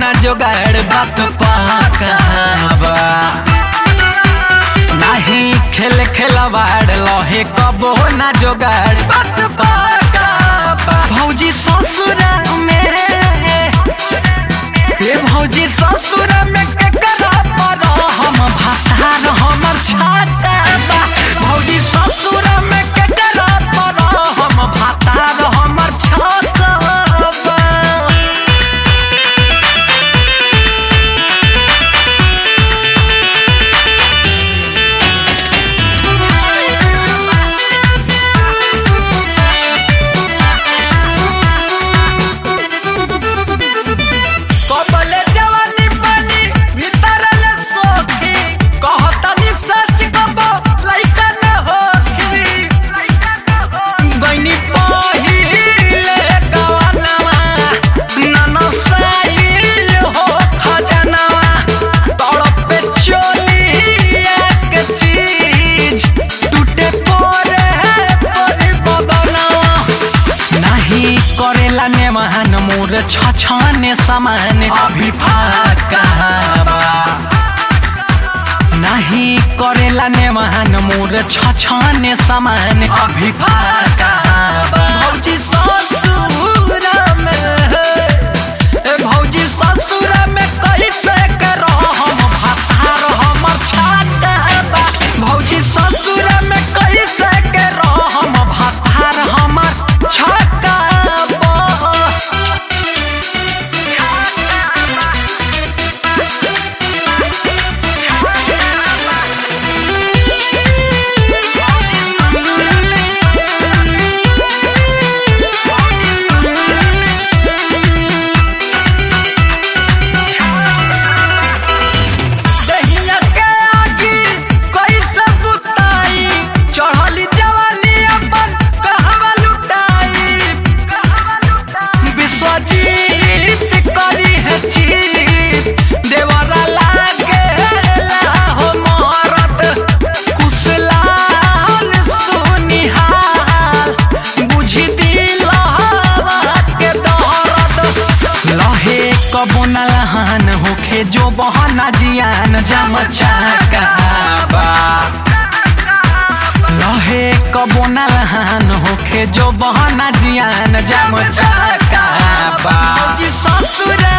ना जोगाड़ बात पाकाबा नहीं खेल खेलवाड़ लहे कबो ना जोगाड़ बात पाकाबा भौजी ससुरा में ए भौजी ससुरा में केकरा पर हम भातार हमर छाता बा भौजी ससुरा में केकरा पर हम भातार हमर छाता बा कबले जवानी पानी भीतर ले सोखी कहतनी सच कबो लइका न होखी गइनी पहिले गवनवा नन साइल हो खजनवा तड़पे चोलिया के चीज टूटे परे परी बदनवा नहीं करेला ने महान मोर छछने समान अभी फाकाबा नहीं करेला ने महान मोर छछने समान अभी फाकाबा भौजी ससुर में ए भौजी ससुर में कैसे करो हम भातार हमर छाकाबा भौजी ससुर में कैसे करो हम भातार हमर छाकाबा दहिया के आगी कैसे बुताई चढ़ली जवानी अपन कहवा लुटाई विश्वजीत करी है चीत देवरा लागे हो मोहरत कुशलाल सुनिहाल बुझी दिलवा के दहरत लहे कबो न लहान होखे जो बहना जियान जम चाकाबा लहे कबो न लहान होखे जो बहना जियान जम चाकाबा जी ससुरा